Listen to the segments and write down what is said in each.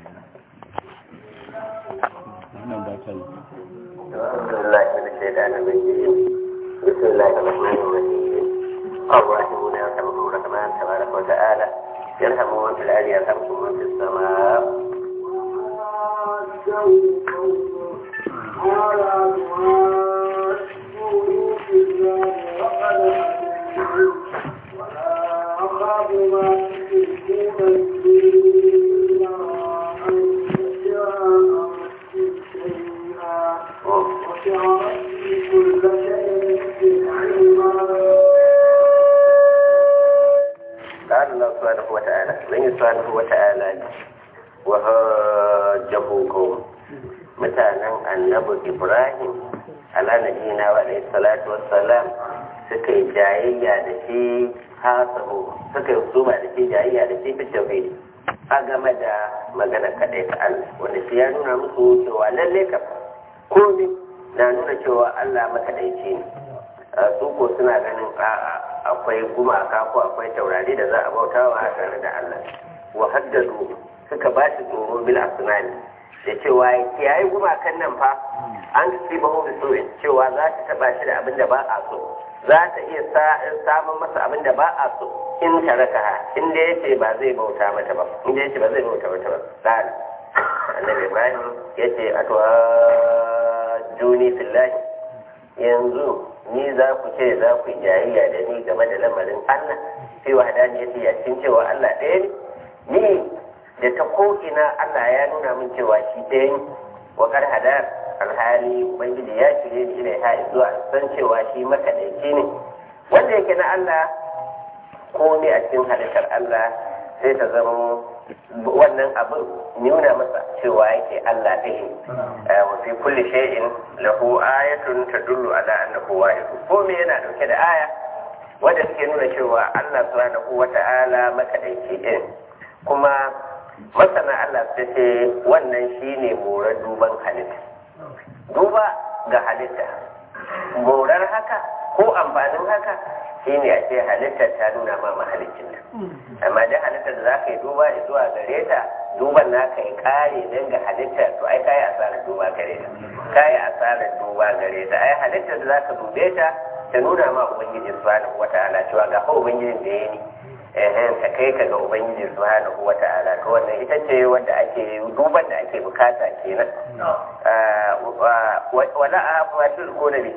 wannan ba ta yi أعوذ بالله من الشيطان الرجيم بسم الله الرحمن الرحيم الراحمون يرحمهم الرحمن تبارك وتعالى يرحم من في الأرض يرحمكم من في السماء قال الله سبحانه وتعالى من سبحانه وتعالى وهاجه قوم mutanen annabi ibrahim ala nabiyina wa alayhi salatu wassalam suka yi jayayya da shi hasabu suka yi suma da shi jayayya da shi fi tauhidi a game da magana kaɗai ta Allah wanda shi ya nuna musu cewa lalle ka komai na nuna cewa Allah makaɗaici ne su ko suna ganin a'a akwai gumaka ko akwai taurari da za a bautawa a tare da Allah wa haddadu suka ba shi tsoro bil asnani da cewa ya yi gumakan nan fa an ci ba hu so cewa za ta taba shi da abin da ba a so za ta iya samun masa abin da ba a so in ta raka ha in da yace ba zai bauta mata ba in da yace ba zai bauta mata ba dan annabi ibrahim yace atwa juni fillahi yanzu ni za ku ce za ku jayayya da ni game da lamarin Allah sai wahadani yace ya cikin cewa Allah ɗaya ne ni da ta ko'ina Allah ya nuna min cewa shi ɗaya ne wa kar hadar alhali ubangiji ya shirye ni ila ha zuwa san cewa shi makaɗaici ne wanda yake na Allah ko ne a cikin halittar Allah sai ta zama wannan abin nuna masa cewa yake Allah ɗaya ne wa fi kulli shay'in lahu ayatun tadullu ala annahu wahid ko me yana dauke da aya wanda suke nuna cewa Allah subhanahu wata'ala makaɗaici ɗin kuma masana Allah su ce wannan shine morar duban halitta duba ga halitta morar haka ko amfanin haka shine a ce halittar ta nuna ma mahalicin ta amma da halittar da za ka yi duba zuwa gare ta duban naka yi kare don ga halittar to ai kayi asarar duba gare ta kayi asarar duba gare ta ai halittar da za ka dube ta ta nuna ma ubangiji subhanahu wataala cewa ga fa ubangijin da ya ni ehen ta kai ka ga ubangiji subhanahu wata'ala to wannan ita ce wanda ake duban da ake bukata kenan wala a fatul ko da ni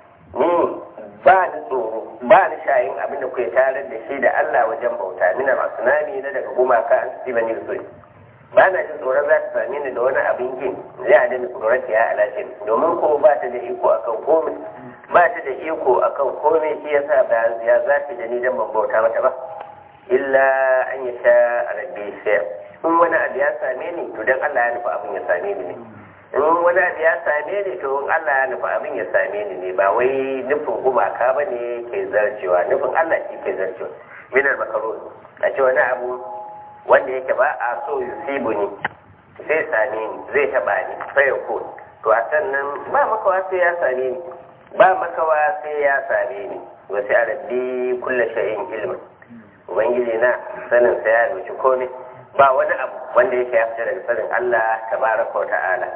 ba ni tsoro ba ni shayin abin da kuke tare da shi da Allah wajen bauta mina masu nami na daga gumaka an su bani da ba na jin tsoron za ta same ni da wani abin yin zai a dani kudurati ya alaƙin domin ko ba ta da iko akan komai ba ta da iko akan komai shi yasa ba ya za ta da ni dan ban bauta mata ba illa an yi sha rabbi sai in wani abu ya same ni to dan Allah ya nufi abin ya same ni ne in wani abu ya same ni to in Allah ya nufi abin ya same ni ne ba wai nufin gumaka ba ne ke zarcewa nufin Allah shi ke zarcewa minar makaroni a ce wani abu wanda yake ba a so yusibu ni zai same ni zai taba ni sai ko to a sannan ba makawa sai ya same ni ba makawa sai ya same ni wasu rabbi kulla shay'in ilmin ubangiji na sanin sa ya doki komai ba wani abu wanda yake ya fita daga sanin Allah tabaraka wa ta'ala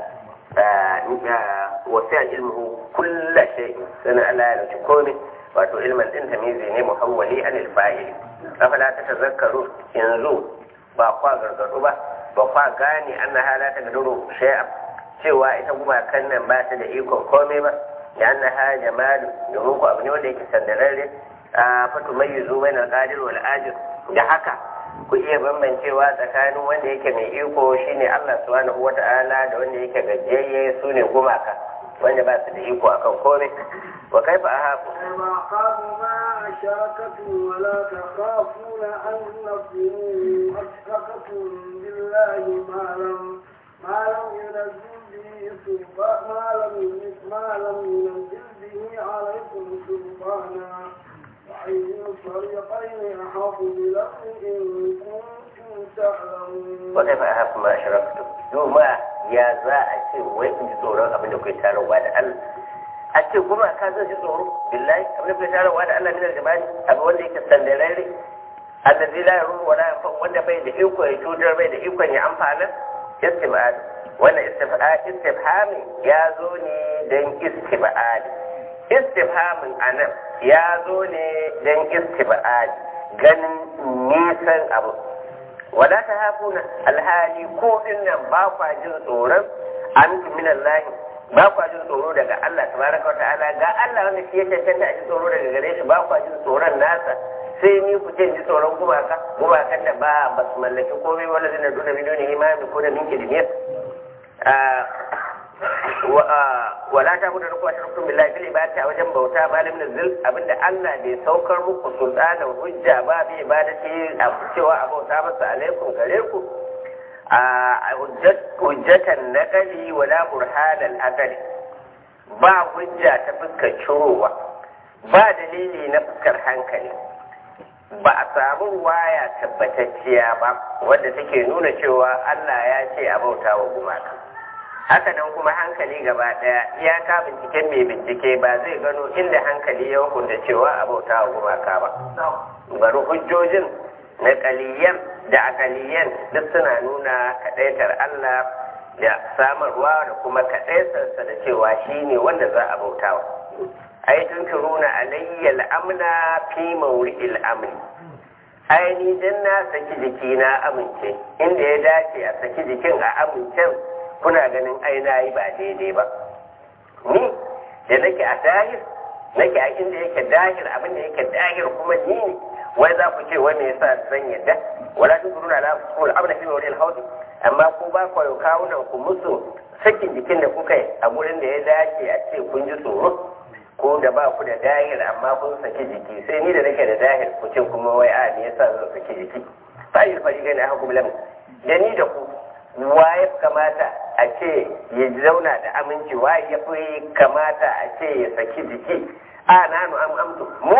wasu ya ilmuhu kulla shay sanin Allah ya doki komai wato ilmin din tamizi ne muhawwali anil fa'il afala ta tazakkaru yanzu ba kwa gargadu ba ba kwa gane anna halata gaduru shay'a cewa ita gumakan nan ba ta da ikon komai ba ya anna ha jamalu domin ku abu ne wanda yake sandararre fatu mai yuzu bai na ƙadir wal ajir da haka ku iya bambancewa tsakanin wanda yake mai iko shine Allah subhanahu wata'ala da wanda yake gajiyayye su ne gumaka wanda ba su da iko akan komai wa kaifa ahaku ما خافوا ما أشركتم ولا تخافون أنكم أشركتم بالله ما لم ما لم ينزل به سلطان ما لم ما لم ينزل به عليكم سلطانا وأي الفريقين أحق بالأمر إن كنتم تعلمون وكيف أهف ما أشركتم يوم ya za a ce wai in ji tsoron abin da kai tararwa da Allah a ce kuma ka zan ji tsoro billahi abin da kai tararwa da Allah min aljabani abu wanda yake sandararre allazi la yaruru wala yanfa wanda bai da iko ya cutar bai da ikon ya amfana istibad wannan istifhami ya zo ne don istibad istifhamin anan ya zo ne don istibad ganin nisan abu wala ta hafuna alhali ko dinnan ba kwa jin tsoron an min Allah ba kwa jin tsoro daga Allah tabaraka wa ta'ala ga Allah wanda shi ya cancanta a ji tsoro daga gare shi ba kwa jin tsoron nasa sai ni ku ce ji tsoron gumaka gumakan da ba ba su mallaki komai wala zina duna min duni imami ko da min kidniyar wala ta muda rukuwa shirkun billahi bil ibadati a wajen bauta malam nazil abinda Allah bai saukar muku sultanan hujja ba bi ibadati a cewa a bauta masa alaikum gare ku a hujjatan naqali wala burhanan akali ba hujja ta fuskar cirowa ba dalili na fuskar hankali ba a samu waya tabbatacciya ba wadda take nuna cewa Allah ya ce a bauta wa gumaka haka nan kuma hankali gaba daya iyaka binciken mai bincike ba zai gano inda hankali ya hukunta cewa a bauta wa gumaka ba bari hujjojin na kaliyan da akaliyan duk suna nuna kadaitar Allah da samarwa da kuma kadaitarsa da cewa shine wanda za a bautawa ai tunkiruna alayya al'amna fi mawri'il amni ai ni dan na saki jiki na amince inda ya dace a saki jikin a amincen kuna ganin ai na yi ba daidai ba ni da nake a dahir nake a inda yake dahir abinda yake dahir kuma ni ne wai za ku ce wai me yasa zan yadda wala tukuruna la tusqul abna fi mawri'il hawd amma ku ba ku kawunan ku musu sakin jikin da kuka yi a gurin da ya dace a ce kun ji tsoro ko da ba ku da dahir amma kun saki jiki sai ni da nake da dahir ku ce kuma wai a me yasa zan saki jiki fa'il fariqain ahkum lam da ni da ku waye kamata a ce ya zauna da aminci waye ya fi kamata a ce ya saki jiki a nanu am amtu mu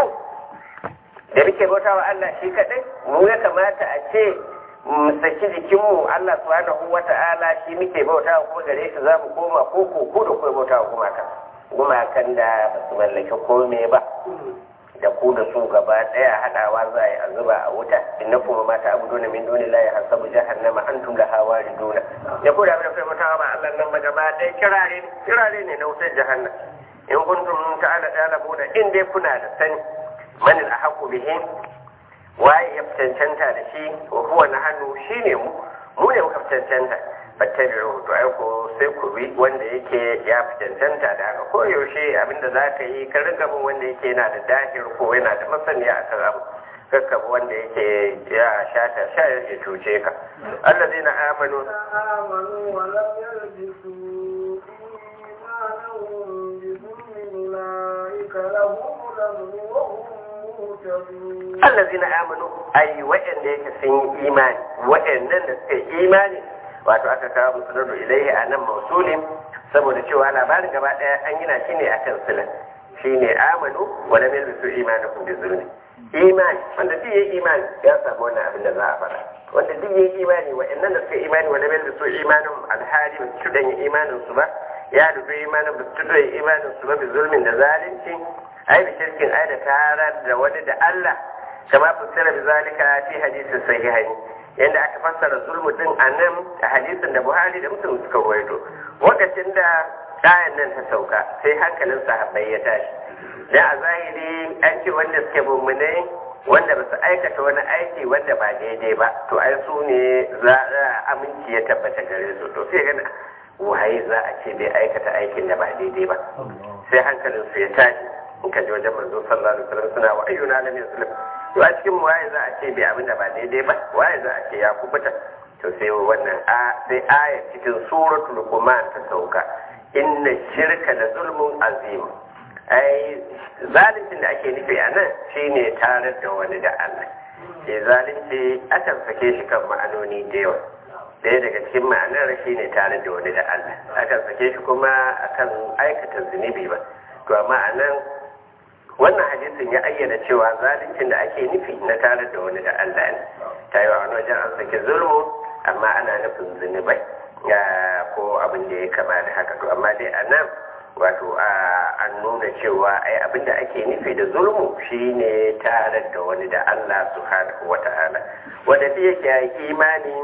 da muke bautawa Allah shi kadai mu ya kamata a ce mu saki jikinmu Allah subhanahu wata'ala shi muke bautawa kuma gare shi za mu koma ko ko ko da kuma bautawa kuma kan gumakan da ba su mallaki kome ba da ku da su gaba daya hadawa za a zuba a wuta inna kuma mata abu dole min dole la ya hasabu jahannama antum la hawariduna ya ku da abin da kai mutawa ba Allah nan ba gaba daya kirare kirare ne na wutar jahannam in kuntum ta'ala talabuna in dai kuna da sani man al ahqu bihi waye ya cancanta da shi wa huwa nahnu shine mu mu ne muka cancanta fattabi'u to ai ko sai ku bi wanda yake ya fi cancanta da haka ko yaushe abinda za ka yi ka riga bin wanda yake yana da dahir ko yana da masaniya akan abu kakka bi wanda yake ya shata sha ya cuce ka allazina amanu آمنوا ولم يلبسوا إيمانهم بظلم أولئك لهم الأمن وهم مهتدون allazina amanu ai wa'anda yake sun yi imani wa'annan da suka yi imani wato aka kawo musulun ilaihi a nan mausulin saboda cewa labarin gaba daya an gina shi ne akan silan shi ne amanu wala mil bisu imanukum bi zulmi imani wanda duk yayi imani ya samu wannan abin da za a fara wanda duk yayi imani wa'annan da suka yi imani wala mil bisu imanum alhali ba su dan imanin su ba ya dubi imanin ba su dan imanin su ba bi zulmin da zalunci ai bi shirkin ai da tarar da wani da Allah kama fassara bi zalika fi hadisin sahihaini yadda aka fassara zulmu din a nan a hadisin da buhari da muslim suka ruwaito lokacin da ayan nan ta sauka sai hankalin sahabbai ya tashi da a zahiri an ce wanda suke mummunai wanda ba su aikata wani aiki wanda ba daidai ba to ai su ne za a aminci ya tabbata gare su to sai gana waye za a ce bai aikata aikin da ba daidai ba sai hankalin su ya tashi in ka ji wajen manzo sallallahu alaihi wasallam suna wa ayyuna lam yuslim to a cikin waye za a ce bai abin da ba daidai ba waye za a ce ya kubuta to sai wannan a sai aya cikin suratul luqman ta sauka inna shirka la zulmun azim ai zalincin da ake nufi a nan shine tare da wani da Allah ke zalunci akan sake shi kan ma'anoni da yawa ɗaya daga cikin ma'anar shine tare da wani da Allah akan sake shi kuma akan aikata zunubi ba to amma a nan wannan hadisin ya ayyana cewa zaluncin da ake nufi na tare da wani da Allah ne ta yi wa wani wajen an saki zulmu amma ana nufin zunubai ya ko abin da ya kama da haka to amma dai a nan wato an nuna cewa ai abin da ake nufi da zulmu shine tare da wani da Allah subhanahu wa ta'ala wanda shi yake yi imani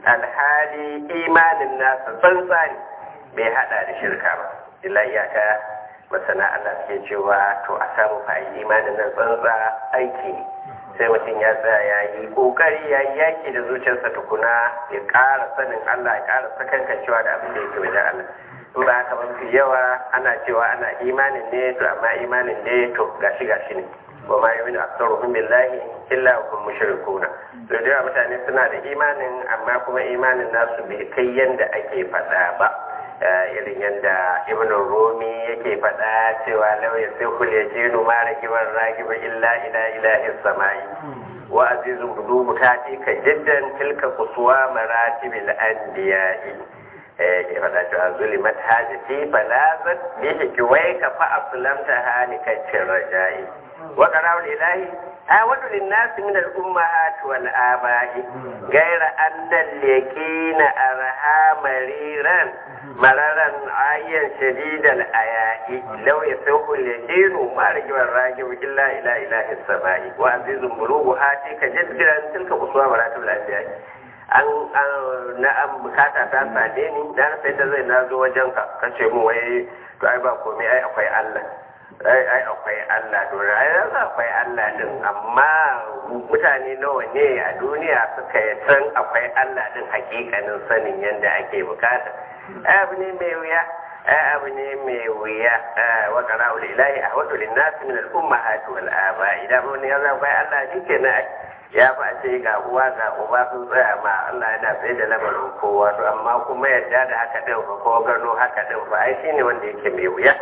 alhali imanin nasa tsantsa ne bai hada da shirka ba illa iyaka masana Allah suke cewa to a samu fa imanin nan tsantsa aiki ne sai mutum ya tsaya ya yi kokari ya yi yaki da zuciyarsa tukuna ya ƙara sanin Allah ya ƙara sakankancewa da abin da yake wajen Allah in ba haka ba fi yawa ana cewa ana imanin ne to amma imanin ne to gashi gashi ne wa ma yu'minu aktsaruhum billahi illa hum mushrikuna to da mutane suna da imanin amma kuma imanin nasu bai kai yanda ake faɗa ba irin yadda ibn rumi yake faɗa cewa lau ya sai kul yajinu ma rakiban rakiban illa ila ilahi samai wa azizun budugu ta ka jiddan tilka kusuwa maratibil anbiya'i ke faɗa cewa zulimat hajati falazat bihi kiwai ka fa aslamta halikacin rajai wa qarawul ilahi awadu linnasi min al-ummahat wal aba'i ghayra anna al-yaqina arha mariran mararan ayyan shadidal aya'i law yasuhu al-yaqinu ma rajiban rajib illa ila ilahi samai wa azizun bulugu hati ka jaddiran tilka uswa maratibul anbiya'i an na an bukata ta sade ni dan sai da zai na zo wajen ka kace mu wai to ai ba komai ai akwai Allah ai ai akwai Allah to ai yanzu akwai Allah din amma mutane nawa ne a duniya suka yi san akwai Allah din hakikanin sanin yadda ake bukata ai abu ne mai wuya ai abu ne mai wuya wa qara'ul ilahi ahwadu lin-nas min al-ummahati wal aba idan mun ya akwai Allah shikenan ya ba ce ga uwa ga uba sun tsaya ma Allah yana sai da lamarin kowa to amma kuma yadda da haka din fa ko gano haka din fa ai shine wanda yake mai wuya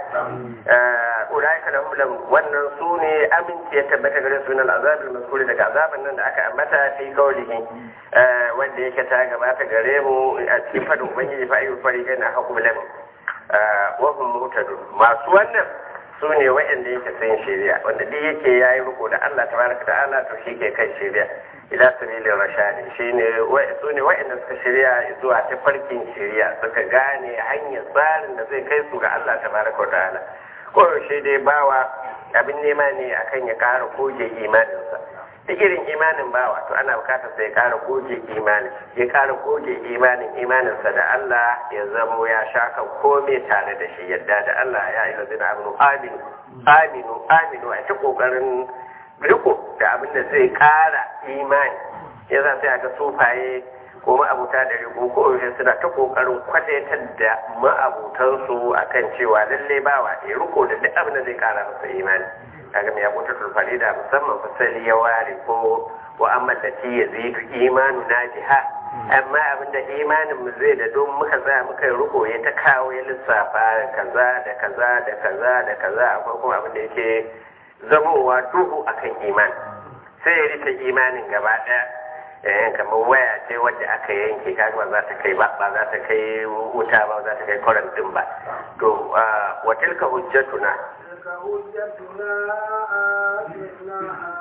eh ulaika lahum wannan su ne aminci ya tabbata gare su na azabul mazkuri daga azaban nan da aka ambata fi kaulihi eh wanda yake ta gabata gare mu a cikin fadin ubangiji fa ayyul fariqain hakum lam wa hum mutadun masu wannan su ne wa'anda yake sun shirya wanda duk yake ya yi riko da Allah tabaraka ta'ala to shi ke kan shirya ila sabilin rashadi shi ne su ne wa'anda suka shirya zuwa ta farkin shirya suka gane hanyar tsarin da zai kai su ga Allah tabaraka ta'ala ko shi dai bawa abin nema ne akan ya kara goge imaninsa duk irin imanin bawa to ana bukatar sai ya kara goge imanin ya kara goge imanin imaninsa da Allah ya zamo ya shaka komai tare da shi yadda da Allah ya yi lazina aminu aminu aminu aminu a ta kokarin riko da abin da zai kara imani ya za sai ga sufaye ko ma'abuta da riko ko yaushe suna ta kokarin kwadaitar da ma'abutansu akan cewa lalle bawa ya riko da duk abin da zai kara masa imani kaga mai abuta tulfari da musamman fasali ya ware ko wa amma da ci ya zai imanu na jiha amma abinda imanin mu zai da don muka za muka yi riko ya ta kawo ya lissafa kaza da kaza da kaza da kaza akwai kuma abinda yake zamowa duhu akan imani sai ya rike imanin gaba daya eh kamar waya ce wadda aka yanke kaga ba za ta kai ba ba za ta kai wuta ba za ta kai kwarantin ba to wa tilka hujjatuna تلك حجتنا آتيناها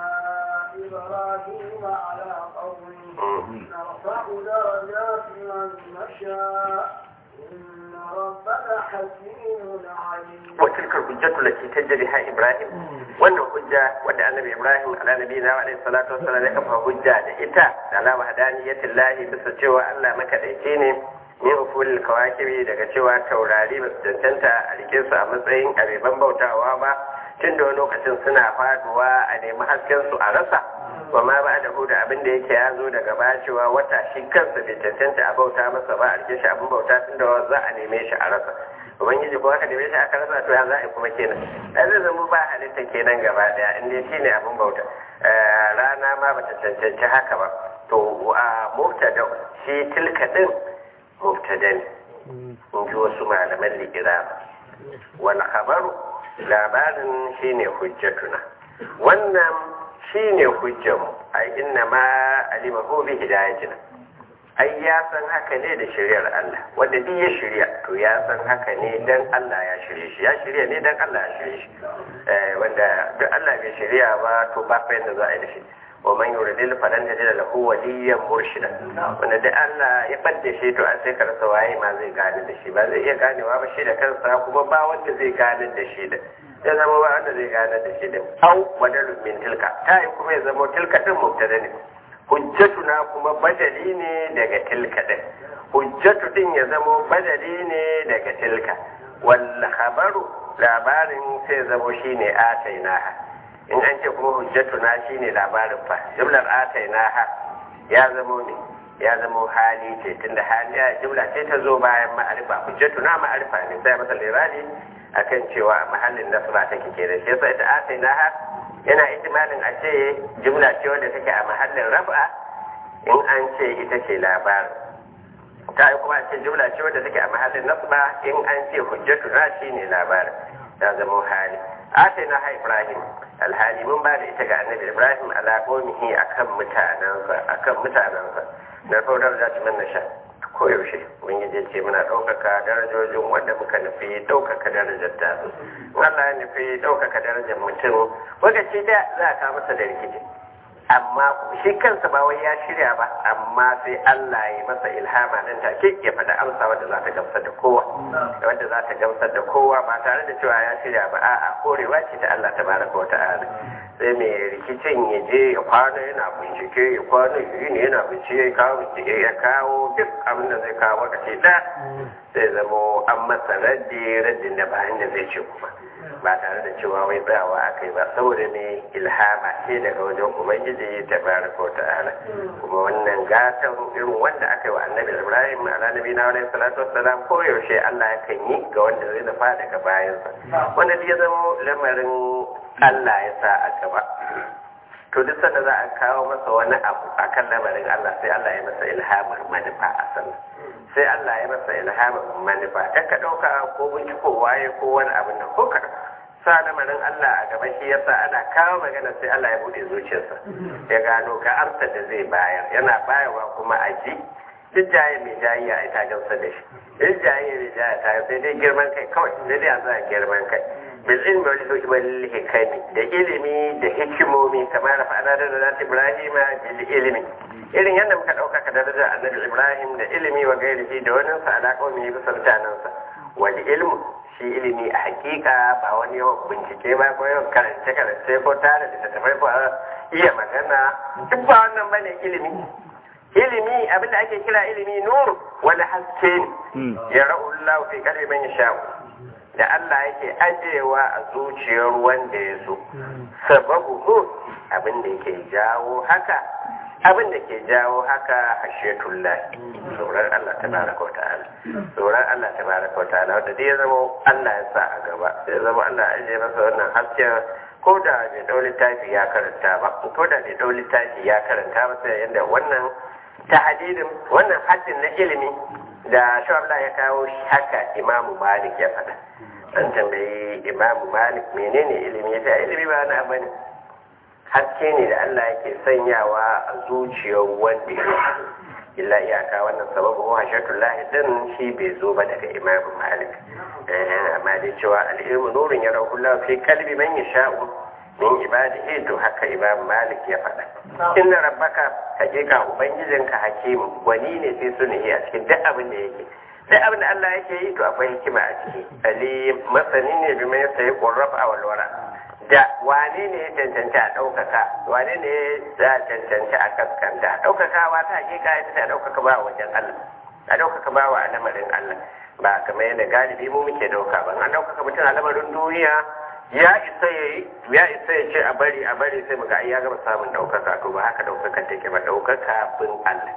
إبراهيم على قومه نرفع درجات من نشاء إن ربك حكيم عليم وتلك الحجة التي تجريها إبراهيم wannan hujja wadda annabi Ibrahim ala nabiyina wa alaihi salatu wassalam ya kafa hujja da ita da ala wahdaniyatil lahi bisa cewa Allah makadaici ne min ufulil kawakibi daga cewa taurari ba su cancanta a rike su a matsayin abeban bautawa ba tun da wani lokacin suna faduwa a nemi hasken su a rasa wa ma ba da da abin da yake ya zo daga baya cewa wata shi kansa bai cancanta a bauta masa ba a rike shi abin bauta tun da za a neme shi a rasa ubangiji ko aka neme shi aka rasa to ya za a yi kuma kenan ai zai zama ba halitta kenan gaba daya inda shi ne abin bauta rana ma bata cancanci haka ba to a mubtada shi tilka din mubtada ne in ji wasu malaman likira wal khabaru labarin shine hujjatuna wannan shine hujjanmu ai inna ma alimahu bi hidayatina ai ya san haka ne da shari'ar Allah wanda duk ya shirya to ya san haka ne dan Allah ya shirye shi ya shirya ne dan Allah ya shirye shi eh wanda duk Allah bai shirya ba to ba fa yanda za a yi da shi wa man yuridil falan tajid lahu waliyan murshida wanda duk Allah ya badda shi to a sai ka rasa waye ma zai gane da shi ba zai iya ganewa ba shi da kansa kuma ba wanda zai gane da shi da ya zama ba wanda zai gane da shi da au badalun min tilka ta yi kuma ya zama tilka din mubtada ne hujjatuna kuma badali ne daga tilka din hujjatu din ya zamo badali ne daga tilka wal khabaru labarin sai zamo shine atainaha in an ce kuma hujjatuna shine labarin fa jumlar atainaha ya zamo ne ya zamo hali ce tunda hali ya jumla ce ta zo bayan ma'arifa hujjatuna ma'arifa ne sai masa lirani akan cewa mahallin nasba take kenan shi yasa ita atainaha yana ihtimalin a ce jumla ce wanda take a mahallin raf'a in an ce ita ce labarin ta yi kuma ce jumla ce wadda take a mahallin nasba in an ce hujjatu na shi ne labarin ya zama hali ate na ha ibrahim alhali mun ba da ita ga annabi ibrahim ala qaumihi akan mutanansa akan mutanansa na faudar da tuman nasha ko yaushe mun yi ce muna ɗaukaka darajojin wanda muka nufi ɗaukaka darajar ta su Allah ya nufi ɗaukaka darajar mutum lokaci da za a kawo masa da rikici amma shi kansa ba wai ya shirya ba amma sai Allah ya masa ilhama nan take ya faɗa amsa wadda za ta gamsar da kowa wadda za ta gamsar da kowa ba tare da cewa ya shirya ba a'a korewa ce ta Allah tabaraka wa ta'ala sai mai rikicin ya je ya kwana yana bincike ya kwana yi ne yana bincike ya kawo bincike ya kawo duk abin da zai kawo lokaci da sai zamo an masa raddi raddin da bayan da zai ce kuma ba tare da cewa wai tsayawa aka yi ba saboda ne ilhama ce daga wajen ubangiji ta baraka wa ta'ala kuma wannan gatan irin wanda aka yi wa annabi ibrahim ala nabi na alaihi salatu wassalam ko yaushe Allah ya kan yi ga wanda zai nufa daga bayansa wanda ya zama lamarin Allah ya sa a gaba to duk sanda za a kawo masa wani abu akan lamarin Allah sai Allah ya masa ilhamar manufa a sannan sai Allah ya masa ilhamar manufa ta ka ɗauka ko binciko waye ko wani abin nan ko kaɗan sa lamarin Allah a gaba shi yasa ana kawo magana sai Allah ya buɗe zuciyarsa ya gano ga amsar da zai bayar yana bayarwa kuma a ji duk jaye mai jayi ya ta gamsar da shi duk jaye mai jayi ta sai dai girman kai kawai sai dai a za girman kai bil ilmi wal wal hikami da ilimi da hikimomi kamar da fa'ana da zat Ibrahim bil ilmi irin yadda muka dauka ka darajar annabi Ibrahim da ilimi wa gairihi da wani sa alaka mai bisa mutanansa wal ilmu shi ilimi a hakika ba wani yawan bincike ba ko yawan karance karance ko tare da tafai ko iya magana duk ba wannan bane ilimi ilimi abinda ake kira ilimi nur wani haske ne ya ra'ullahu fi qalbi man yasha'u da Allah yake ajewa a zuciyar wanda ya so sababu hu abin da yake jawo haka abin da ke jawo haka hashetullah tsoron Allah ta baraka wa ta'ala tsoron Allah ta baraka wa ta'ala wanda dai ya zama Allah ya sa a gaba sai zama Allah ya ajiye masa wannan hasken ko da bai dau littafi ya karanta ba ko da bai dau littafi ya karanta ba sai yanda wannan tahadidin wannan haddin na ilimi da shawabla ya kawo haka imamu malik ya faɗa an tambayi imamu malik menene ilimi ya ce ilimi ba na bane haske ne da Allah yake sanyawa a zuciyar wanda ya illa iyaka wannan sababu ko hashatul din shi bai zo ba daga imamu malik amma dai cewa al-ilmu nurun ya rahullahu fi kalbi man yasha'u min ibadihi to haka imam malik ya faɗa inna rabbaka hakika ubangijinka hakimu gwani ne sai sunihi a cikin duk abin da yake duk abin da Allah yake yi to akwai hikima a ciki ali masani ne bi mai sai qurraf a walwara da wane ne ya cancanci a ɗaukaka wane ne ya cancanci a kaskanta ɗaukakawa ta hakika ita ta ɗaukaka ba wajen Allah a ɗaukaka ba wa lamarin Allah ba kamar yadda galibi mu muke ɗauka ba an ɗaukaka mutum a lamarin duniya ya isa ya yi ya isa ya ce a bari a bari sai muga ya gama samun ɗaukaka to ba haka ɗaukaka take ba ɗaukaka bin Allah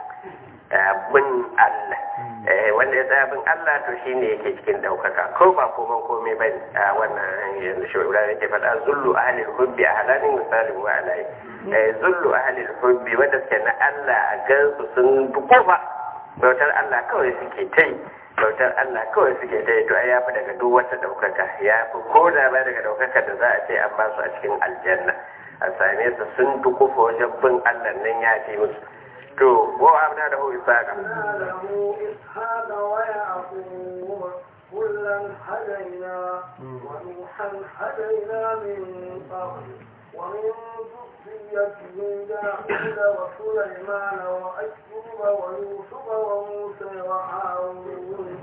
bin Allah wanda ya tsaya bin Allah to shine yake cikin ɗaukaka ko ba koman komai ba a wannan yanzu shi Ibrahim yake faɗa zullu ahlil hubbi a halanin misalin wa alai zullu ahlil hubbi wanda suke na Allah a gansu sun dukufa bautar Allah kawai suke ta yi bautar Allah kawai suke ta yi to ai yafi daga duk wata daukaka ya fi ko da ba daga daukaka da za a ce an ba su a cikin aljanna a same su sun dukufa wajen bin Allah nan ya fi musu to wa abna da hu isaqa له إسحاق ويعقوب كلا هدينا ونوحا هدينا من قبل ومن ذريته داود وسليمان وأيوب ويوسف وموسى وهارون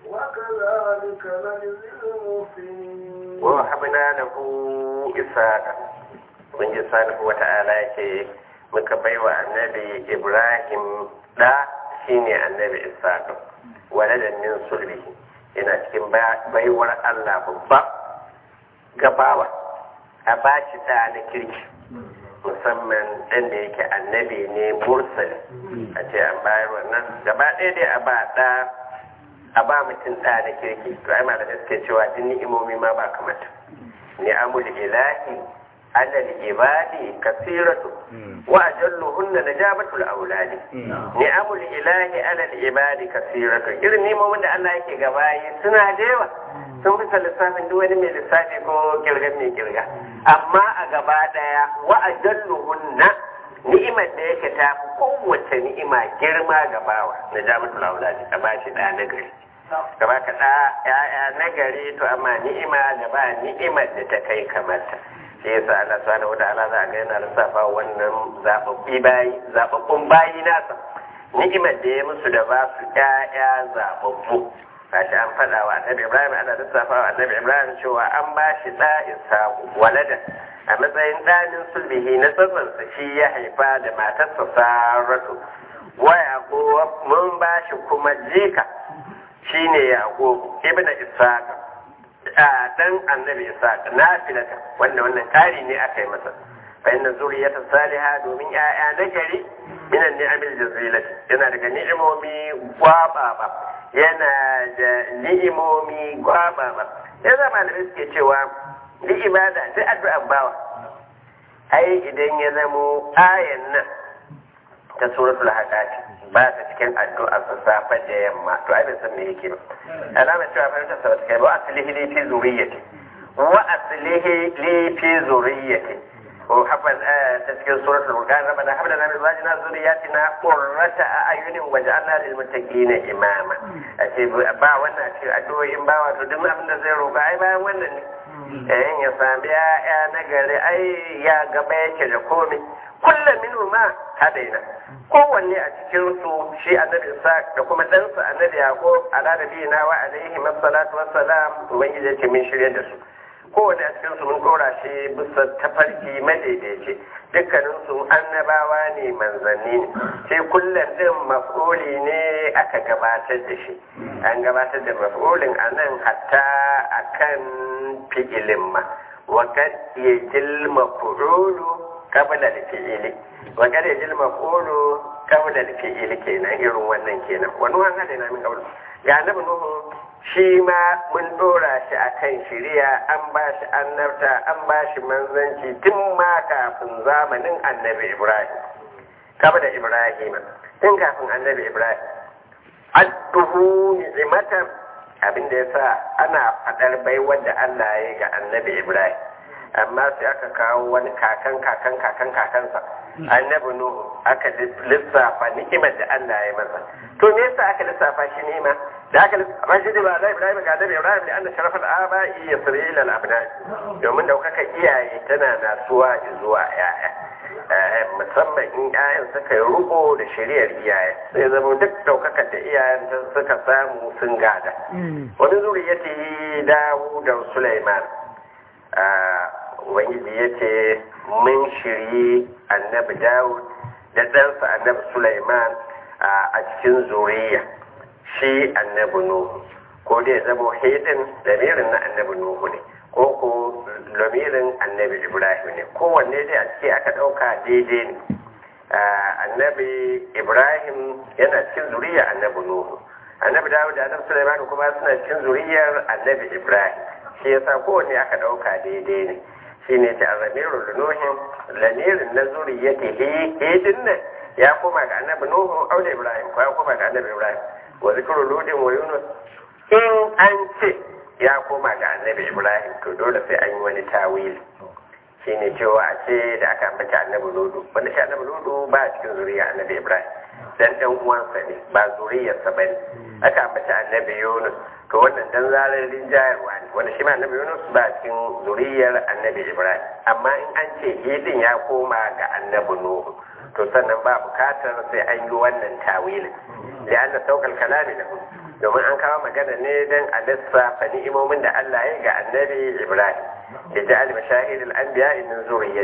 وكذلك نجزي المحسنين wa habna lahu isaqa ubangiji subhanahu wata'ala yake muka baiwa annabi ibrahim da shine annabi ishaq waladan min sulbihi yana cikin baiwar allah babba gabawa a bashi da na kirki musamman ɗan da yake annabi ne mursali a ce an bayar wannan gaba ɗaya dai a ba ɗa a ba mutum ɗa na kirki to ai malamai suke cewa duk ni'imomi ma ba kamata ni'amul ilahi alal ibadi kasiratu wa ajalluhunna najabatul auladi ni'amul ilahi alal ibadi kasiratu irin ni'imomin da Allah yake gabayi suna da yawa sun fi lissafin duk wani mai lissafi ko kirgan mai kirga amma a gaba daya wa ajalluhunna ni'imar da yake ta fi kowace ni'ima girma gabawa najabatul auladi a bashi da na gari gaba ka da ya'ya na gari to amma ni'ima da ba ni'imar da ta kai kamata shi yasa Allah subhanahu wataala za a ga yana lissafa wannan zababbi bayi zababbun bayi nasa ni'imar da ya musu da ba su ƴaƴa zababbu kashi an faɗa wa annabi Ibrahim ana lissafa wa annabi Ibrahim cewa an ba shi ɗa Ishaqu waladan a matsayin ɗanin sulbihi na tsatsansa shi ya haifa da matarsa Saratu wa Yaqub mun ba shi kuma jika shine Yaqub ibnu Ishaq a dan annabi Ishaq nafilata wanda wannan kari ne aka yi masa fa inna zuriyata salihah domin ya'ya na gari minan ni'amil jazilati yana daga ni'imomi gwababa yana da ni'imomi gwababa ya zama da suke cewa duk ibada duk addu'an bawa ai idan ya zamo ayan nan ta suratul haqati ba ta cikin addu'a sa safa da yamma to ai bai san me yake ba alama cewa fa ta sabata kai ba aslihi li fi zuriyati wa aslihi li fi zuriyati ko hafaz ta cikin suratul furqan rabbana hab lana min azwajina zurriyatina qurrata a'yunin waj'alna lil muttaqina imama ace ba wannan ce addu'o'in ba wato duk abin da zai roƙa ai bayan wannan ne eh ya sami ya na gari ai ya gaba yake da komai kullum minhu ma hadaina kowanne a cikin su shi annabi isa da kuma ɗansa annabi yaqub ala nabiyina wa alaihi masallatu wassalam ubangiji ya ce min shirye da su kowane a cikin su mun dora shi bisa tafarki madaidaici dukkanin su annabawa ne manzanni ne sai kullum din maf'uli ne aka gabatar da shi an gabatar da maf'ulin a nan hatta akan fi'ilin ma wa kad yajil maf'ulu qabla al-fi'ili wa kad yajil maf'ulu qabla al-fi'ili kenan irin wannan kenan wani wani hada na min qabla ga annabi nuhu shi ma mun dora shi a kan shirya an ba shi annabta an ba shi manzanci tun ma kafin zamanin annabi ibrahim kaba da ibrahim tun kafin annabi ibrahim adduhu ni'imatan abin da yasa ana fadar baiwar da Allah ya yi ga annabi ibrahim amma sai aka kawo wani kakan kakan kakan kakansa annabi nuhu aka lissafa ni'imar da Allah ya masa to me yasa aka lissafa shi ni'ima da aka lissafa shi ba da Ibrahim ga annabi Ibrahim da annabi sharafal abai yasri ila al-abna domin daukaka iyaye tana nasuwa zuwa yaya musamman in ƴaƴan suka yi ruko da shari'ar iyaye sai zama duk daukakar da iyayen suka samu sun gada wani zuriyati Dawud da Sulaiman ubangiji ya ce mun shirye annabi dawud da ɗansa annabi sulaiman a cikin zuriya shi annabi nuhu ko dai zama hidin lamirin na annabi nuhu ne ko ko lamirin annabi ibrahim ne kowanne dai a ciki aka ɗauka daidai ne annabi ibrahim yana cikin zuriya annabi nuhu annabi dawud da annabi sulaiman kuma suna cikin zuriyar annabi ibrahim shi yasa kowanne aka ɗauka daidai ne shi ne ta zamirin lunuhin lamirin na zuriyati hidin nan ya koma ga annabi nuhu aure ibrahim ko ya koma ga annabi ibrahim wa zikru ludin wa yunus in an ce ya koma ga annabi ibrahim to dole sai an yi wani tawili shi ne cewa a ce da aka ambaci annabi ludu wanda shi annabi ludu ba a cikin zuriya annabi ibrahim dan dan uwansa ne ba zuriyarsa ba ne aka ambaci annabi yunus to wannan dan zarar rinjayarwa ne wanda shi ma annabi yunus ba cikin zuriyar annabi ibrahim amma in an ce hidin ya koma ga annabi nuhu to sannan ba bukatar sai an yi wannan tawilin da an da saukar kalami da domin an kawo magana ne don a lissafa ni'imomin da Allah ya ga annabi Ibrahim da ja'al mashahidul anbiya min zuriyati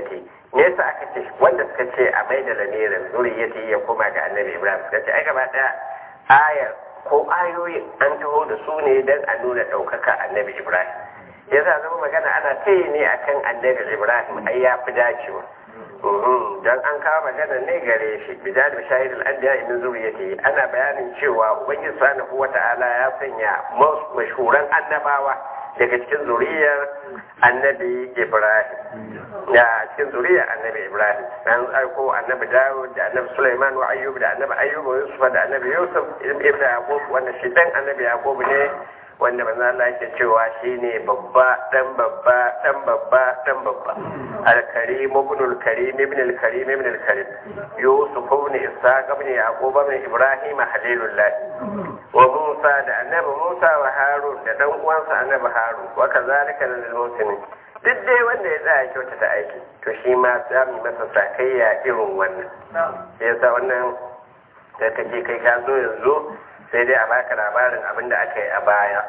me yasa aka ce wanda suka ce a mai da lamirin zuriyati ya koma ga annabi ibrahim suka ce ai gaba daya ayar ko ayoyin an taho da su ne don a nuna ɗaukaka annabi ibrahim yasa zama magana ana ta yi ne akan annabi ibrahim ai ya fi dacewa don an kawo magana ne gare shi bijal shahid al-anbiya min zuriyati ana bayanin cewa ubangiji subhanahu wata'ala ya sanya mashhuran annabawa daga cikin zuriyar annabi ibrahim da cikin zuriyar annabi ibrahim an aiko annabi dawud da annabi sulaiman wa ayyub da annabi ayyub wa yusuf da annabi yusuf ibn yaqub wanda shi dan annabi yaqub ne wanda manzo Allah yake cewa shine babba dan babba dan babba dan babba al-karim ibn al-karim ibn al-karim ibn al-karim yusuf ibn ishaq ibn yaqub ibn ibrahim halilullah wa musa da annabi musa wa harun da dan uwansa annabi harun wa kazalika lil muslimin duk dai wanda ya tsaya kyautata aiki to shi ma za mu masa sakayya irin wannan yasa wannan da kake kai ka zo yanzu sai dai a baka labarin abin da aka yi a baya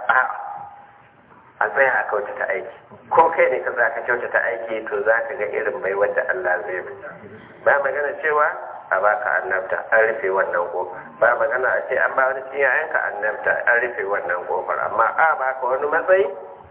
a tsaya a kyautata aiki ko kai ne ka za ka kyautata aiki to za ka ga irin bai wanda Allah zai bi ba magana cewa a baka annabta an rufe wannan kofar ba magana a ce an ba wani cikin yayanka annabta an rufe wannan kofar amma a baka wani matsayi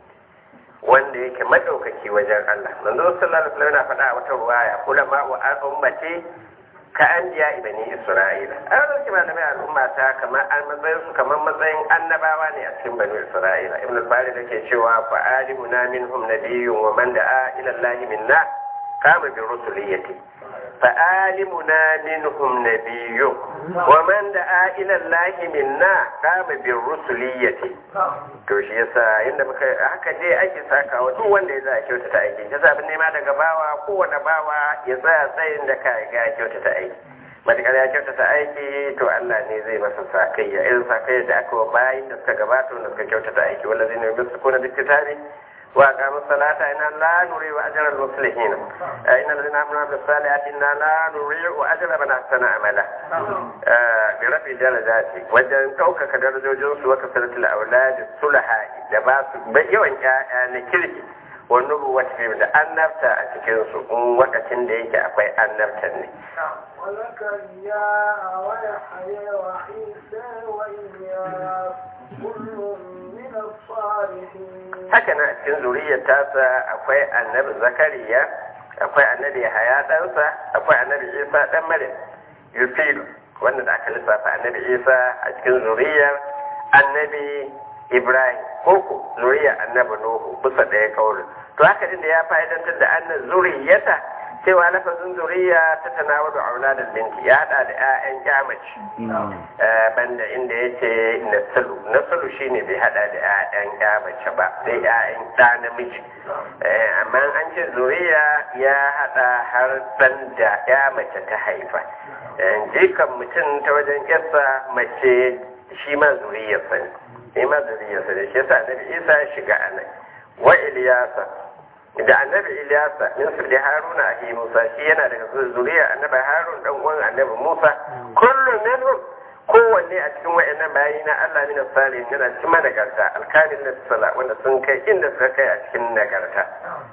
wanda yake madaukaki wajen Allah manzo sallallahu alaihi wasallam yana faɗa a wata ruwaya ulama wa ummati ka an jiya ibani isra'ila an dauki malamai al'umma ta kamar an matsayin su kamar matsayin annabawa ne a cikin bani isra'ila ibn al-bari da ke cewa fa alimuna minhum nabiyyun wa man da'a ila allahi minna kama bi rusuliyati fa alimuna minhum nabiyyun wa man da'a ila allahi minna kama bi rusuliyati to shi yasa inda muka haka dai ake saka wa duk wanda ya za a kyautata aiki ya zabin nema daga bawa kowane bawa ya tsaya tsayin da ka ga kyautata aiki matakar ya kyautata aiki to Allah ne zai masa sakayya irin sakayya da aka wa bayin da suka gabata wanda suka kyautata aiki wanda zai nemi su kuna duk kitari wa qamu salata inna la nuri wa ajra al muslimin inna allazina amanu bis salihati inna la nuri wa ajra man ahsana amala bi rafi darajati wajen ɗaukaka darajojin su wa kasratul aulad sulaha da ba su yawan ƴaƴa na kirki wani ruwata da annabta a cikinsu in wakacin da yake akwai annabtan ne. وزكريا ويحيى وعيسى وإلياس كل من الصالحين haka na cikin zuriyar tasa akwai annabi zakariya akwai annabi haya ɗansa akwai annabi isa ɗan maryam yufilu wanda da aka lissafa annabi isa a cikin zuriyar annabi ibrahim koko zuriyar annabi nuhu bisa ɗaya kaurin to haka din da ya fa'idantar da annan zuriyata cewa lafazin zuriya ta tanawa da auladul binti ya hada da 'ya'yan kyamaci banda inda ya ce nasalu nasalu shine bai hada da 'ya'yan kyamace ba sai 'ya'yan ɗa namiji amma an ce zuriya ya hada har ɗan da ya mace ta haifa jikan mutum ta wajen yarsa mace shi ma zuriyarsa ne shi ma zuriyarsa ne shi yasa annabi isa ya shiga anan wa iliyasa da annabi Ilyasa min sulli Haruna a Musa shi yana daga zuriya annabi Harun dan uwan annabi Musa kullu minhum kowanne a cikin wayannan bayi na Allah min salihin yana cikin nagarta alkalin da sala wanda sun kai inda suka kai a cikin nagarta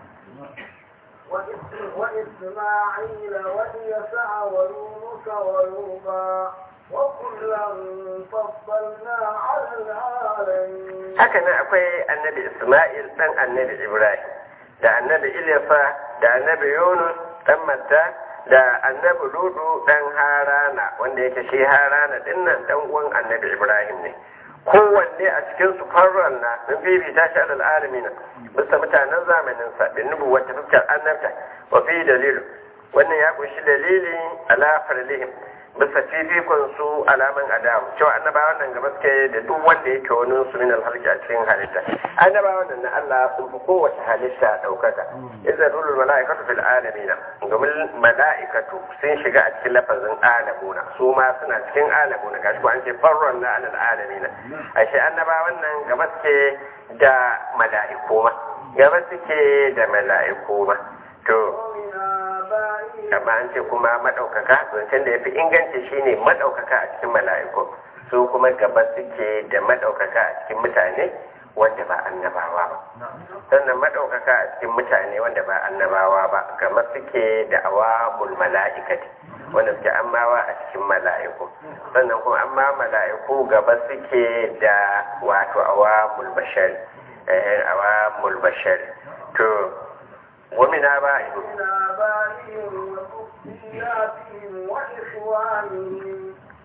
وإسماعيل واليسع ويونس ويوبا وكلا فضلنا على العالمين haka nan akwai annabi Isma'il dan annabi Ibrahim da annabi Ilyafa da annabi Yunus dan Matta da annabi Ludu dan Harana wanda yake shi Harana dinnan dan uwan annabi Ibrahim ne kowanne a cikin su farran na sun fifita shi alal alamin bisa mutanen zamanin sa bin nubu wata fuskar annabta wa fi dalilu wannan ya kunshi dalili ala farlihim bisa fifikon su alaman adamu cewa annabawan nan gaba suke da duk wanda yake wani su min alhalki a cikin halitta annabawan nan na Allah sun fi kowace halitta daukaka idza rulul malaikatu fil alamin domin malaikatu sun shiga a cikin lafazin alamuna su ma suna cikin alamuna gashi ko an ce farron na alal alamin ashe annabawan nan gaba suke da mala'iku ma gaba suke da mala'iku ma to amma an ce kuma maɗaukaka zancen da ya fi inganci shine maɗaukaka a cikin mala'iku su kuma gaba suke da maɗaukaka a cikin mutane wanda ba annabawa ba sannan maɗaukaka a cikin mutane wanda ba annabawa ba kamar suke da awamul mala'ikati wanda suke ammawa a cikin mala'iku sannan kuma amma mala'iku gaba suke da wato awamul bashari eh awamul bashari to wamina ba من آبائهم وذرياتهم وإخوانهم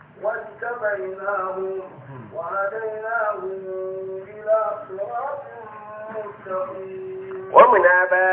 واجتبيناهم وهديناهم إلى صراط مستقيم wamina ba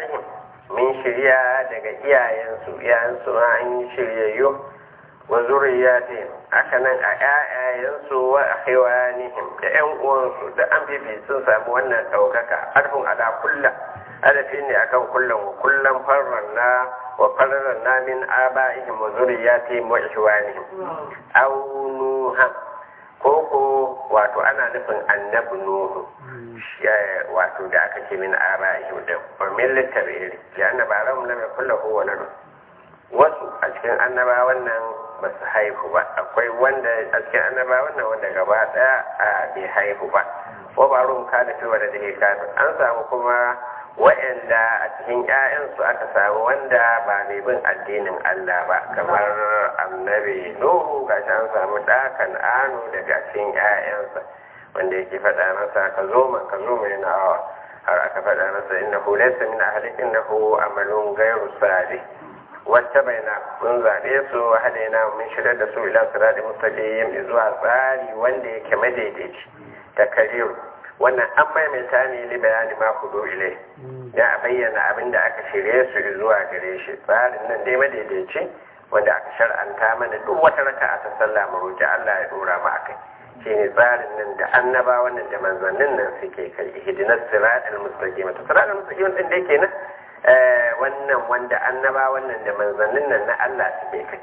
min shirya daga iyayensu iyayensu ma an yi shiryayyo wa zuriyatihim haka nan a ƴaƴayensu wa akhwanihim da ƴan uwansu da an fifi sun samu wannan ɗaukaka arfin ala kulla adafi ne akan kullum wa kullum farranna wa farranna min aba'ihim wa zuriyatihim wa ikhwanihim aw nuha ko ko wato ana nufin annabi nuhu shi- wato da aka ce min aba'ihim da wa millata iri ya annaba ram lam yakullahu waladun wasu a cikin annaba wannan ba su haihu ba akwai wanda a cikin annaba wannan wanda gaba daya a bai haihu ba ko ba rum ka da fi wanda da ke an samu kuma wa'anda a cikin 'ya'yansu aka samu wanda ba mai bin addinin Allah ba kamar annabi Nuhu ga an samu ɗakan anu daga cikin 'ya'yansa wanda yake faɗa masa ka zo ma ka zo mai nawa har aka faɗa masa innahu laysa min ahlik innahu amalun ghayru salih wacce baina mun zaɓe su hadaina mun shirya da su ila sirati mustaqim zuwa tsari wanda yake madaidaici ta kariru wannan an maimaita ne li bayani ma kudo ile da a bayyana abin da aka shirye su zuwa gare shi tsarin nan dai madaidaici wanda aka shar'anta mana duk wata raka'a ta sallah mu roki Allah ya dora mu akai shine tsarin nan da annaba wannan da manzannin nan suke kai ihdinas siratal mustaqim to siratal mustaqim din da yake nan wannan wanda annaba wannan da manzannin nan na Allah suke kai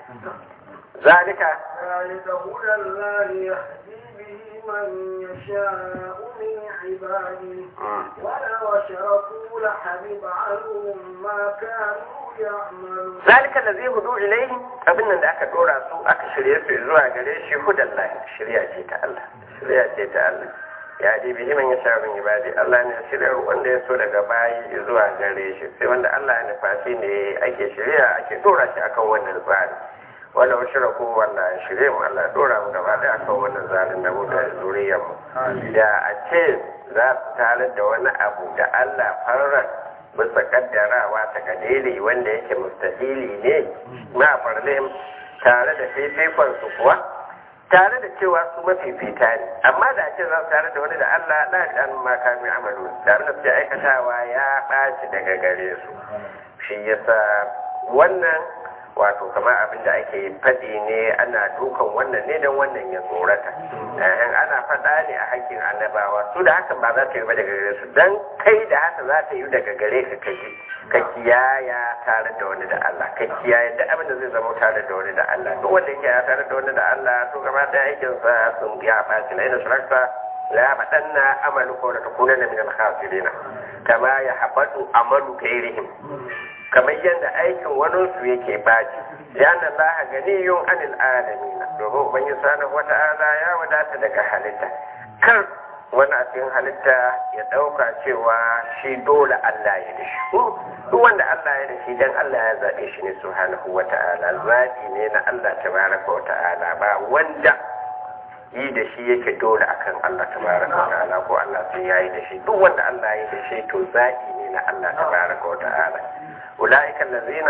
zalika ذلك هدى الله يهدي به من يشاء من عباده ولو أشركوا لحبط عنهم ما كانوا يعملون zalika allazi hudu ilayhi abin nan da aka dora su aka shirye su zuwa gare shi hudallahi shirya ce ta Allah shirya ce ta Allah ya ji bihi man yasha min ibadi Allah ne shirya wanda ya so daga bayi zuwa gare shi sai wanda Allah ya nufa shi ne ake shirya ake dora shi akan wannan tsari wala shiraku wanda ya shirye mu Allah ya dora mu gaba daya akan wannan tsarin da mu da zuriyar mu da a ce za su tarar da wani abu da Allah farar bisa kaddarawa ta kadiri wanda yake mustahili ne ma farlim tare da fifikon su kuwa tare da cewa su mafifita ne amma da ce za su tare da wani da Allah la dan ma kami amalu tare da su aikatawa ya ɓaci daga gare su shi yasa wannan wato kamar abin da ake faɗi ne ana dukan wannan ne don wannan ya tsorata eh, ana faɗa ne a hakkin annabawa su da hakan ba za ta yi ba daga gare su don kai da haka za ta yi daga gare ka kaji ka kiyaya tare da wani da Allah ka kiyaye da abin da zai zama tare da wani da Allah duk wanda yake ya tare da wani da Allah to gaba ɗaya aikinsa sun ya ɓaci na ina shirarsa la ya faɗanna amalu ko da takunanna min al-khasirina kama ya habatu amalu gairihim kamar yadda aikin waninsu yake baci yana Allah ganiyun anil alamina domin ubangiji subhanahu wata'ala ya wadata daga halitta kar wani a cikin halitta ya ɗauka cewa shi dole Allah ya da shi duk wanda Allah ya da shi dan Allah ya zaɓe shi ne subhanahu wata'ala zaɓi ne na Allah tabaraka wata'ala ba wanda yi da shi yake dole akan Allah tabaraka wata'ala ko Allah sai yayi da shi duk wanda Allah ya da shi to zaɓi ne na Allah tabaraka wata'ala أولئك الذين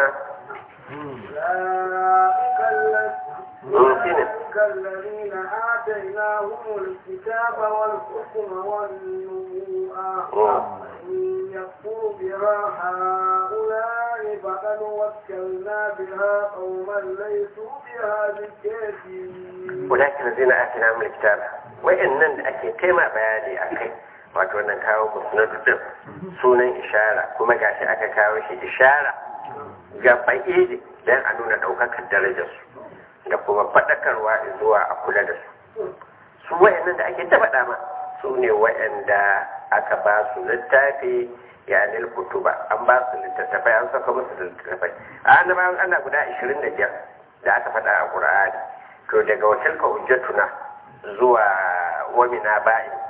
أولئك الذين ممكن أولئك الذين آتيناهم الكتاب والحكم والنبوءة وإن يكفر بها هؤلاء فقد وكلنا بها قوما ليسوا بها بكافرين أولئك الذين آتيناهم الكتاب وإن أكي كما بياني أكي wato wannan kawo musnad din sunan ishara kuma gashi aka kawo shi ishara ga ba'idi dan a nuna daukakar darajar su da kuma fadakarwa zuwa a kula da su su wayannan da ake taɓa ma su ne wayanda aka ba su littafi ya nil kutuba an ba su littattafai an saka musu littattafai a annabawan ana guda 25 da aka faɗa a qur'ani to daga wakilka hujjatuna zuwa wamina ba'in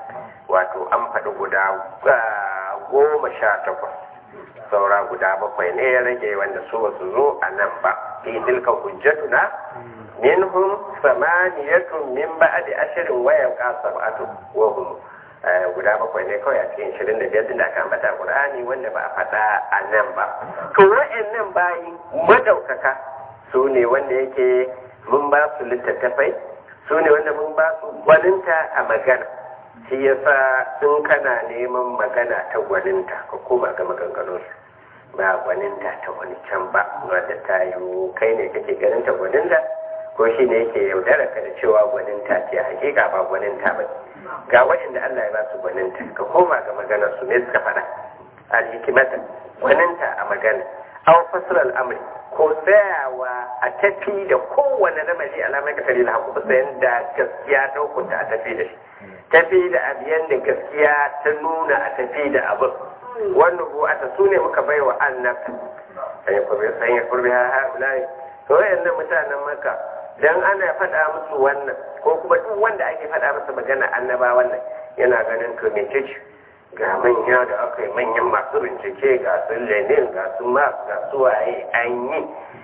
wato an faɗi guda goma sha takwas saura guda bakwai ne ya rage wanda su basu zo a nan ba fi tilka hujjatuna minhum samaniyatun min ba'di ashirin wa yabqa sab'atu wa hum guda bakwai ne kawai a cikin shirin da biyar da aka ambata Qur'ani wanda ba a faɗa a nan ba to wa'annan bayi madaukaka su ne wanda yake mun ba su littattafai su ne wanda mun ba su gwaninta a magana shi yasa in kana neman magana ta gwaninta ka koma ga maganganunsu ba gwaninta ta wani can ba wadda ta yi kai ne kake ganin ta gwaninta ko shi ne yake yaudara ka da cewa gwaninta ce hakika ba gwaninta ba ga waɗanda Allah ya ba su gwaninta ka koma ga maganar su ne suka faɗa al-hikimata gwaninta a magana aw fasl al-amri ko tsayawa a tafi da kowane lamari alamai ka tare da haku bisa yadda gaskiya ta hukunta a tafi da shi tafi da abiyan da gaskiya ta nuna a tafi da abin wannan bu'ata su ne muka bai wa annabta san ya kurbi ha ha'ulai to wayannan mutanen maka dan ana faɗa musu wannan ko kuma duk wanda ake faɗa masa magana annaba wannan yana ganin to me ce ga manya da aka yi manyan masu bincike ga su lenin ga su marx ga su waye an yi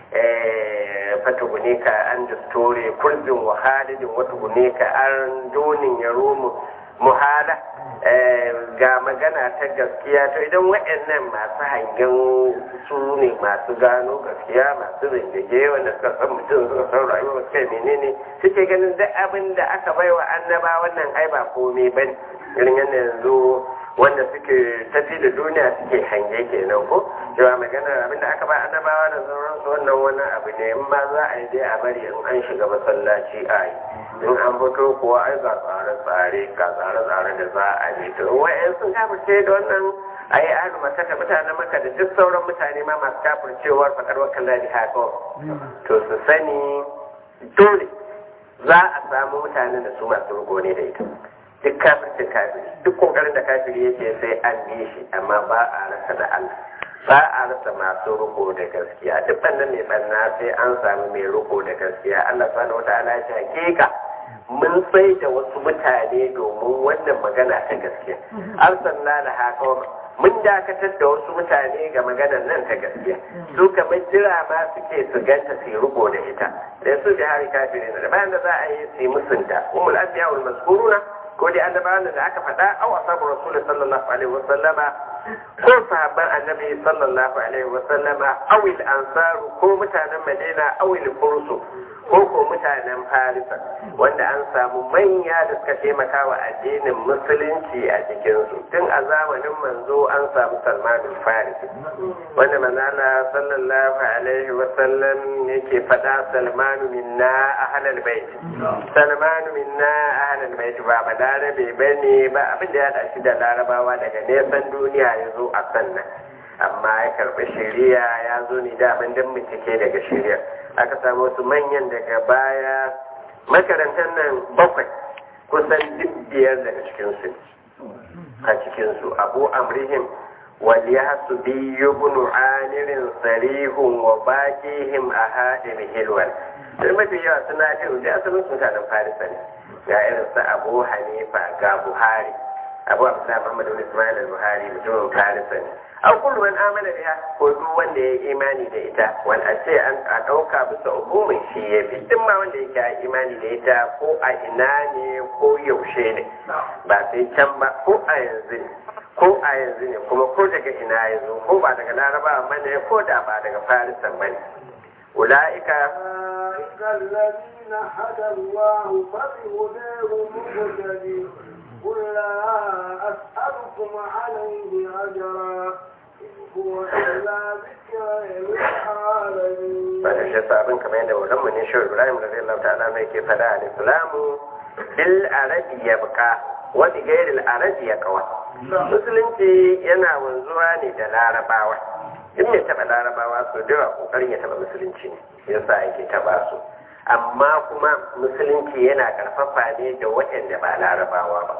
fata gune ka an da store kurzin wahalidin wata gune ka an donin ya romu muhala ga magana ta gaskiya to idan waɗannan masu hangen su ne masu gano gaskiya masu bincike wanda suka san mutum suka san rayuwa kai menene suke ganin duk abin da aka baiwa annaba wannan ai ba komai bane irin yadda yanzu wanda suke tafi da duniya suke hange kenan ko cewa magana abin da aka ba annabawa da sauransu wannan wani abu ne in ma za a yi dai a bari in an shiga masallaci a yi in an fito kuwa ai ga tsare-tsare ga tsare-tsare da za a yi to wa'yan sun kafirce da wannan a yi ahlu makata mutanen maka da duk sauran mutane ma masu kafircewar faɗar wakan ladi haka to su sani dole za a samu mutanen da su masu rugo ne da ita duk kafircin kafiri duk kokarin da kafiri yake sai an bi shi amma ba a rasa da Allah ba a rasa masu riko da gaskiya duk bannan mai banna sai an samu mai riko da gaskiya Allah subhanahu wataala ya ce hakika mun sai da wasu mutane domin wannan magana ta gaskiya arsalna da haka mun dakatar da wasu mutane ga maganar nan ta gaskiya su kamar jira ma suke su ganta su riko da ita da su bi hari kafirin da bayan da za a yi su yi musunta umul anbiya wal mazkuruna ko dai annabawan da aka faɗa aw asabu rasul sallallahu alaihi wa sallama ko sahabban annabi sallallahu alaihi wa sallama aw al ansaru ko mutanen madina aw al fursu ko ko mutanen farisa wanda an samu manya da suka taimaka wa addinin musulunci a cikinsu tun a zamanin manzo an samu salmanul farisi wanda manzala sallallahu alaihi wa sallam yake faɗa salmanu minna ahlal bait salmanu minna ahlal bait ba balarabe bane ba abin da ya da shi da larabawa daga nesan duniya ya zo a sannan amma ya karɓi shari'a ya zo ne da abin dan bincike daga shari'a aka samu wasu manyan daga baya makarantar nan bakwai kusan duk biyar daga cikinsu a cikinsu abu amrihim waliyasu biyu bunu anirin sarihun wa bakihim a haɗin hilwal sai mafi yawa suna fi da asalin mutanen farisa ne ga irin su abu hanifa ga buhari abu abdullahi muhammadu ismail al-buhari mutumin farisa ne an kullu man amana biha ko duk wanda ya imani da ita wanda ce an a dauka bisa umumin shi ya fi duk ma wanda yake a imani da ita ko a ina ne ko yaushe ne ba sai can ba ko a yanzu ne ko a yanzu ne kuma ko daga ina ya zo ko ba daga laraba bane ko da ba daga farisan bane ula'ika أولئك الذين هدى الله فبهداه مهتدي قل لا أسألكم عليه أجرا إن هو إلا ذكر للعالمين ba da shi sabon kamar yadda wurin mu ne shi Ibrahim da Allah ta'ala mai ke fada al islamu bil arabi yabqa wa bi ghairi al arabi yaqwa musulunci yana wanzuwa ne da larabawa in ya taba larabawa so da yawa kokarin ya taba musulunci ne yasa yake taba su amma kuma musulunci yana karfafa ne da waɗanda ba larabawa ba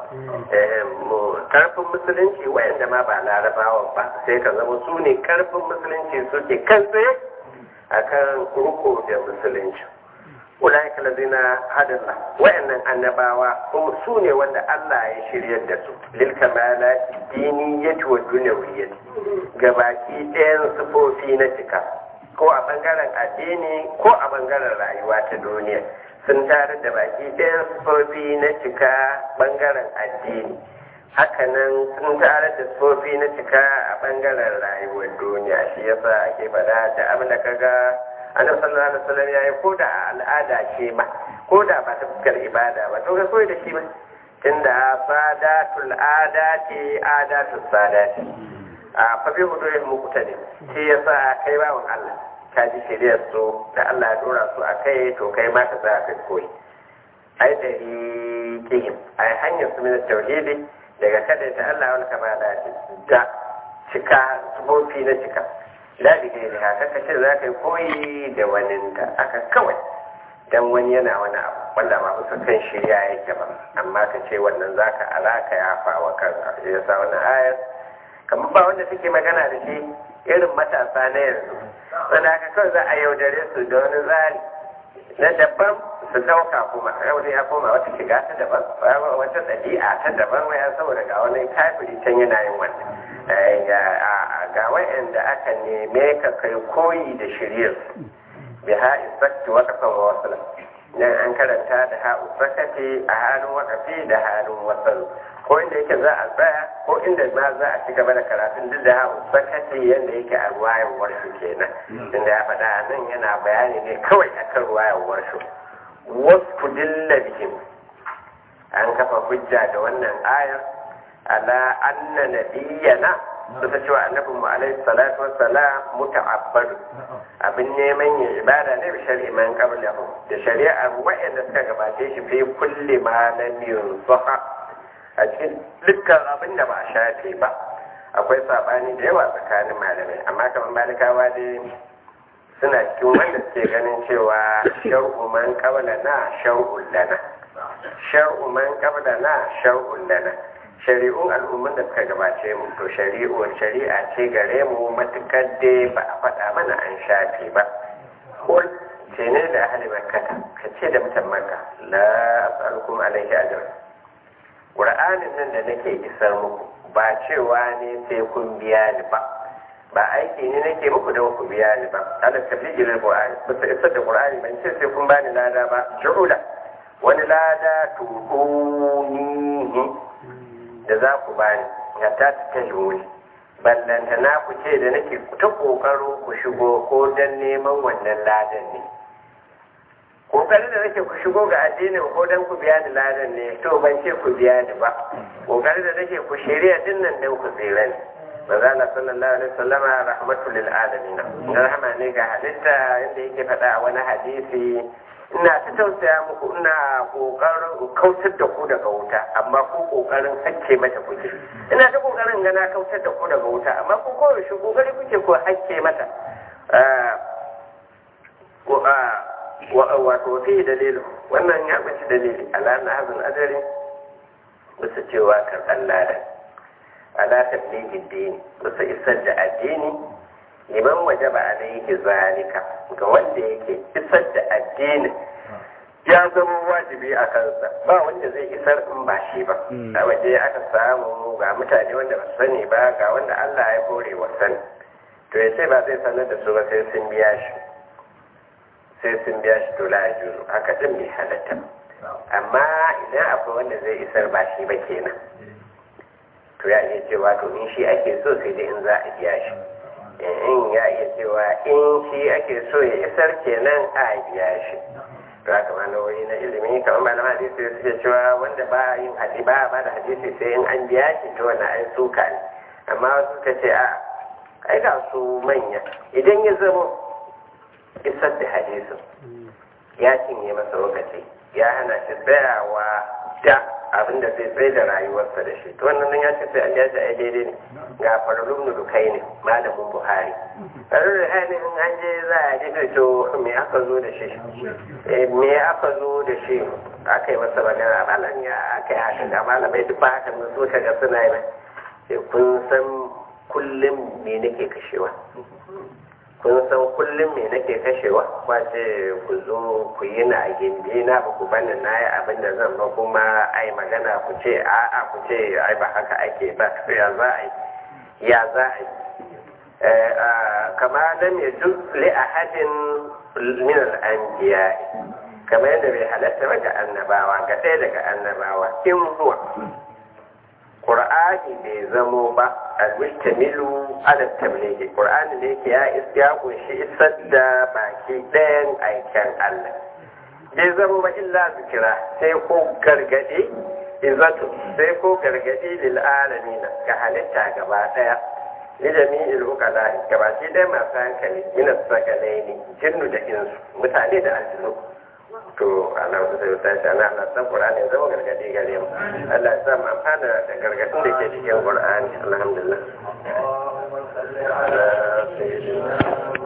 karfin musulunci waɗanda ma ba larabawa ba sai ka zama su ne karfin musulunci suke kan tsaye a kan ruko da musulunci ulaika lazina hadalla wayannan annabawa kuma su ne wanda Allah ya shiryar da su lil kamala diniyyati wa dunyawiyyati gabaki ɗayan sufofi na cika ko a bangaren addini ko a bangaren rayuwa ta duniya sun tare da baki ɗayan sufofi na cika bangaren addini hakanan sun tare da sufofi na cika a bangaren rayuwar duniya shi yasa ake faɗa da abin da kaga annabi sallallahu alaihi wasallam yayi ko da al'ada ce ma ko da ba ta fuskar ibada ba to ga koyi da shi ba tunda sadatul adati adatus sadati a fa bi hudu ya mukuta ne shi yasa kai bawon Allah ka ji shiriyar su da Allah ya dora su a kai to kai ma ka tsaya kai koyi ai da kihim ai hanyar su min tauhidi daga kada ta Allah wal kamala da cika sufofi na cika la bi gairi haka kace za ka yi koyi da waninta aka kawai dan wani yana wani abu wanda ba musu kan shirya yake ba amma ka ce wannan zaka alaka ya fawa kanka shi yasa wannan ayar kamar ba wanda take magana da shi irin matasa na yanzu wanda aka kawai za a yaudare su da wani tsari na daban su dauka kuma yau ya koma wata shiga ta daban wata ɗabi'a ta daban waya saboda ga wani kafiri can yana yin wannan ga wa'anda aka neme ka kai koyi da shiryar bi ha isakti wa kafan wa wasala dan an karanta da ha usakati a halin wakafi da halin wasalu ko inda yake za a tsaya ko inda ma za a ci gaba da karatun duk da ha usakati yanda yake a ruwayan warshu kenan inda ya faɗa nan yana bayani ne kawai akan ruwayan warshu wasu dilla bihim an kafa hujja da wannan ayar ala anna nabiyyana suka cewa annabin mu alaihi salatu wassalam muta'abbadu abin neman yin ibada ne bi shari'i man qablahu da shari'ar wa'anda suka gabace shi fi kulli ma lam yunsaha a cikin dukkan abin da ba a shafe ba akwai sabani da yawa tsakanin malamai amma kamar malikawa dai suna cikin wanda suke ganin cewa shar'u man qablana shar'un lana shar'u man qablana shar'un lana shari'un al'umman da suka gabace mu to shari'un shari'a ce gare mu matukar dai ba a faɗa mana an shafe ba kul ce ne da ahli makkata ka ce da mutan makka la as'alukum alaihi ajr qur'anin nan da nake isar muku ba cewa ne sai kun biya ni ba ba aiki ne nake muku da ku biya ni ba ala tafijil qur'ani ba sai isar da qur'ani ban ce sai kun bani lada ba shu'ula wani lada tuhunihi da za ku bani ya ta ta wuri ballanta na ku ce da nake ta kokaro ku shigo ko dan neman wannan ladan ne kokarin da nake ku shigo ga addinin ko dan ku biya ni ladan ne to ban ce ku biya ni ba kokarin da nake ku shirya dinnan dan ku tsira ne manzo Allah sallallahu alaihi wasallam rahmatul lil alamin rahama ne ga halitta inda yake faɗa a wani hadisi ina ta tausaya muku ina kokarin kautar da ku daga wuta amma ku kokarin hakke mata kuke ina ta kokarin gana kautar da ku daga wuta amma ku koyaushe kokari kuke ko hakke mata wato fi dalilin wannan ya kunshi dalili ala na hazin adari bisa cewa karɓar ladan ala tablighid dini bisa isar da addini liman wajaba alaihi zalika ga wanda yake isar da addinin ya zama wajibi a kansa ba wanda zai isar in ba shi ba a waje aka samu ga mutane wanda ba sani ba ga wanda Allah ya kore wa sani to ya ce ba zai sanar da su ba sai sun biya shi sai sun biya shi to la juru haka din bai halatta amma idan akwai wanda zai isar ba shi ba kenan to ya iya cewa to in shi ake so sai dai in za a biya shi in ya iya cewa in shi ake so ya isar kenan a biya shi to haka ma na wuri na ilimi kamar malama hadisi suke cewa wanda ba yin hadisi ba ba da hadisi sai in an biya shi to wannan ai suka ne amma wasu suka ce a ai ga su manya idan ya zama isar da hadisin ya cinye masa lokaci ya hana shi tsayawa da abin da zai tsaye da rayuwarsa da shi to wannan nan ya ce sai an ya ce ai daidai ne ga faralun nudukai ne malamin buhari faralun nudukai ne in an je za a ji to me aka zo da shi me aka zo da shi aka yi masa magana malam ya aka yi haka ga malamai duk ba haka nan so ka ga suna yi sai kun san kullum me nake kashewa kun san kullum me nake kashewa kwace ku zo ku yi na a gindi na ba ku bani na yi abin da zan ba kuma ai magana ku ce a'a ku ce ai ba haka ake ba to ya za a yi ya za a yi kama lam yajuz li ahadin min al-anbiya kamar yadda bai halatta ba ga annabawa ga ɗaya daga annabawa in huwa Qur'ani bai zamo ba al-mustamilu ala tablighi Qur'ani da yake ya ya kunshi isar da baki ɗayan aikin Allah bai zamo ba illa zikira sai ko gargadi izatu sai ko gargadi lil alamin ga halitta gaba ɗaya li jami'il uqala gabaki ɗaya masu hankali min as-sakalaini jinnu da insu mutane da aljinu to Allah wasu sai ta shi ana Allah san Qur'ani zama gargadi gare mu Allah ya sa mu amfana da gargadin da ke cikin Qur'ani alhamdulillah اللهم صل على سيدنا